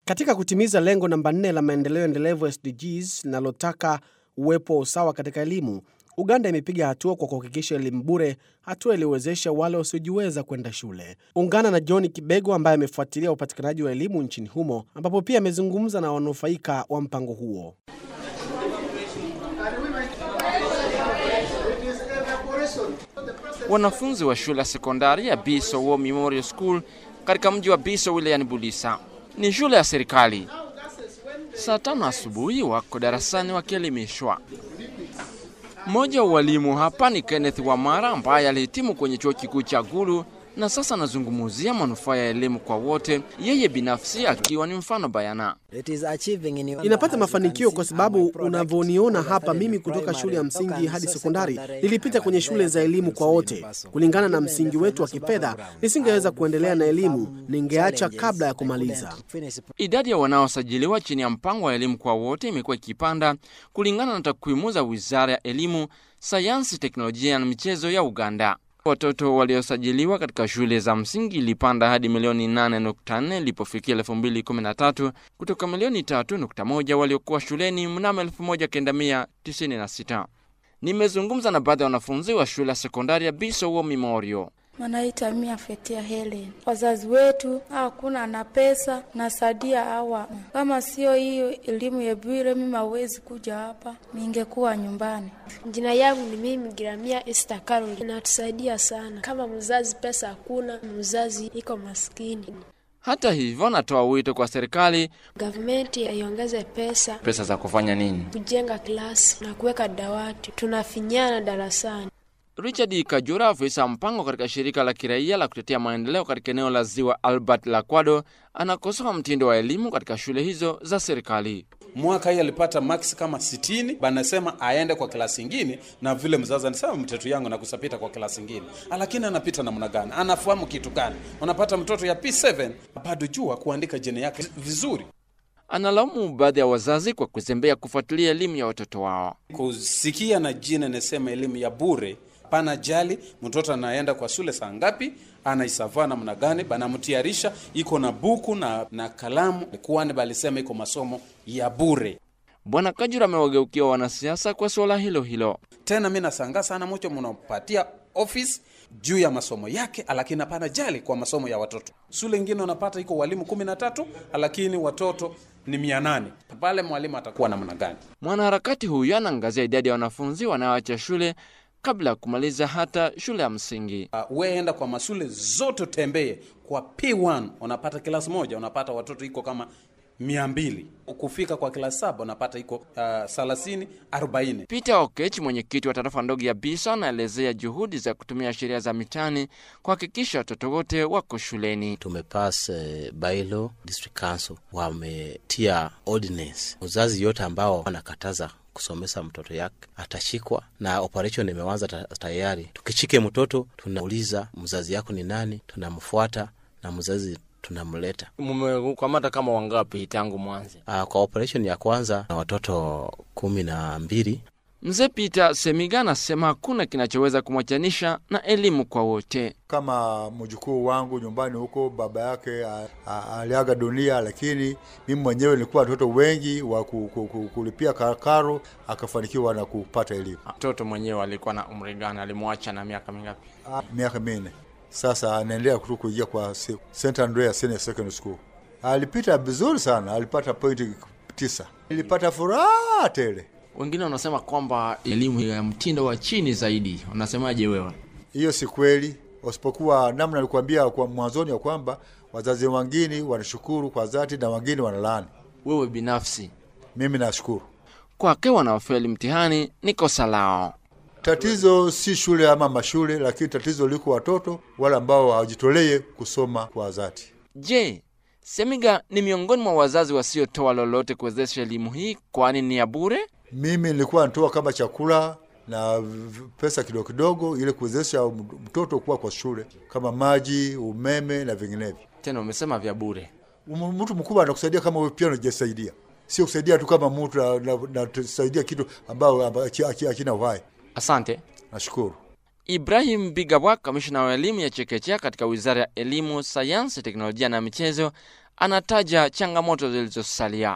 Katika kutimiza lengo namba 4 la maendeleo endelevu SDGs linalotaka uwepo wa usawa katika elimu, Uganda imepiga hatua kwa kuhakikisha elimu bure, hatua iliyowezesha wale wasiojiweza kwenda shule. Ungana na John Kibego ambaye amefuatilia upatikanaji wa elimu nchini humo, ambapo pia amezungumza na wanufaika wa mpango huo. Wanafunzi wa shule ya sekondari ya Biso War Memorial School katika mji wa Biso wilayani Bulisa ni shule ya serikali. Saa tano asubuhi wako darasani wakielimishwa. Mmoja wa walimu hapa ni Kenneth Wamara ambaye alihitimu kwenye chuo kikuu cha Gulu na sasa anazungumzia manufaa ya elimu kwa wote, yeye binafsi akiwa ni mfano bayana. Inapata mafanikio kwa sababu unavyoniona hapa, mimi kutoka shule ya msingi hadi sekondari nilipita kwenye shule za elimu kwa wote. Kulingana na msingi wetu wa kifedha, nisingeweza kuendelea na elimu, ningeacha kabla ya kumaliza. Idadi ya wanaosajiliwa chini ya mpango wa elimu kwa wote imekuwa ikipanda kulingana na takwimu za Wizara ya Elimu, Sayansi, Teknolojia na Michezo ya Uganda. Watoto waliosajiliwa katika shule za msingi ilipanda hadi milioni 8.4 ilipofikia 2013 kutoka milioni 3.1 waliokuwa shuleni mnamo 1996. Nimezungumza na baadhi ya wanafunzi wa shule ya sekondari ya Biso War Memorial. Manaita mia Fetia Helen. Wazazi wetu hakuna na pesa na sadia hawa, kama sio hiyo elimu ya bure, mimi hawezi kuja hapa, ningekuwa nyumbani. Jina yangu ni mimi Giramia Esther Carol. Inatusaidia sana kama mzazi, pesa hakuna, mzazi iko maskini. Hata hivyo, natoa wito kwa serikali Gavumenti iongeze pesa pesa za kufanya nini? kujenga klasi na kuweka dawati, tunafinyana darasani. Richard Kajura, afisa mpango katika shirika la kiraia la kutetea maendeleo katika eneo la ziwa Albert Lakwado, anakosoa mtindo wa elimu katika shule hizo za serikali. Mwaka hii alipata max kama sitini, banasema aende kwa klasi ingine, na vile mzazi anasema mtoto yangu nakusapita kwa klasi ingine, lakini anapita namna gani? Anafahamu kitu gani? Unapata mtoto ya P7 bado jua kuandika jina yake vizuri. Analaumu baadhi ya wazazi kwa kuzembea kufuatilia elimu ya watoto wao. Kusikia na jina nasema elimu ya bure pana jali mtoto anaenda kwa shule saa ngapi, anaisavaa namna gani, banamtiarisha iko na buku na, na kalamu, kwani balisema iko masomo ya bure. Bwana Kajura amewageukia wanasiasa kwa suala hilo hilo. Tena mi nasanga sana mucho munapatia office juu ya masomo yake, lakini hapana jali kwa masomo ya watoto. Shule ingine unapata iko walimu kumi na tatu lakini watoto ni mia nane pale mwalimu atakuwa namna gani? Mwanaharakati huyu anaangazia idadi ya wanafunzi wanaoacha shule kabla ya kumaliza hata shule ya msingi. Uh, we enda kwa mashule zote tembee kwa P1 unapata klasi moja unapata watoto iko kama mia mbili kufika kwa klasi saba unapata iko uh, thelathini arobaini. Peter Okech, mwenyekiti wa tarafa ndogo ya Bisa, anaelezea juhudi za kutumia sheria za mitaani kuhakikisha watoto wote wako shuleni. tumepass uh, bylaw district council wametia ordinance uzazi yote ambao wanakataza kusomesa mtoto yake atashikwa na operation imeanza ta- tayari tukichike mtoto tunauliza mzazi yako ni nani tunamfuata na mzazi tunamleta Mumekamata kama wangapi tangu mwanzo? uh, kwa operation ya kwanza na watoto kumi na mbili Mzee Peter Semiga anasema hakuna kinachoweza kumwachanisha na elimu kwa wote. kama mjukuu wangu nyumbani huko, baba yake a- a- aliaga dunia, lakini mimi mwenyewe nilikuwa watoto wengi wa ku- ku- ku- kulipia ka- karo, akafanikiwa na kupata elimu Mtoto mwenyewe alikuwa na umri gani? Alimwacha na miaka mingapi? Ah, miaka minne sasa, anaendelea tu kuingia kwa se- St Andrea Senior Secondary School. Alipita vizuri sana, alipata pointi tisa. Nilipata furaha tele. Wengine wanasema kwamba elimu ya mtindo wa chini zaidi. Unasemaje wewe? Hiyo si kweli, usipokuwa namna nilikuambia kwa mwanzoni ya kwamba wazazi wengine wanashukuru kwa dhati na wengine wanalaani. Wewe binafsi, Mimi nashukuru. kwake wanaofeli mtihani ni kosa lao. Tatizo si shule ama mashule, lakini tatizo liko watoto wale ambao hawajitolee kusoma kwa dhati. Je, Semiga ni miongoni mwa wazazi wasiotoa lolote kuwezesha elimu hii, kwani ni ya bure? Mimi nilikuwa natoa kama chakula na v- pesa kidogo kidogo, ili kuwezesha mtoto kuwa kwa shule, kama maji, umeme na vinginevyo. Tena umesema vya bure. Um- Mtu mkubwa anakusaidia kama wewe pia unajisaidia, sio kusaidia tu kama mtu na- na- na tusaidia kitu ambao amba- aki- aki- hakina uhai. Asante. Nashukuru. Ibrahim Bigabwa, kamishna wa elimu ya chekechea katika wizara ya elimu, sayansi, teknolojia na michezo, anataja changamoto zilizosalia.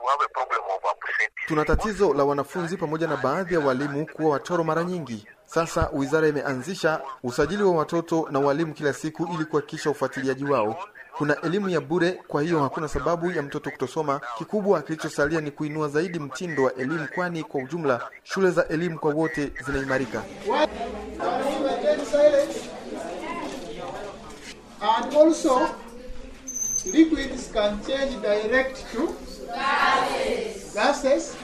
Tuna tatizo la wanafunzi pamoja na baadhi ya walimu kuwa wachoro mara nyingi. Sasa wizara imeanzisha usajili wa watoto na walimu kila siku ili kuhakikisha ufuatiliaji wao. Kuna elimu ya bure, kwa hiyo hakuna sababu ya mtoto kutosoma. Kikubwa kilichosalia ni kuinua zaidi mtindo wa elimu, kwani kwa ujumla shule za elimu kwa wote zinaimarika. And also, liquids can change direct to gases.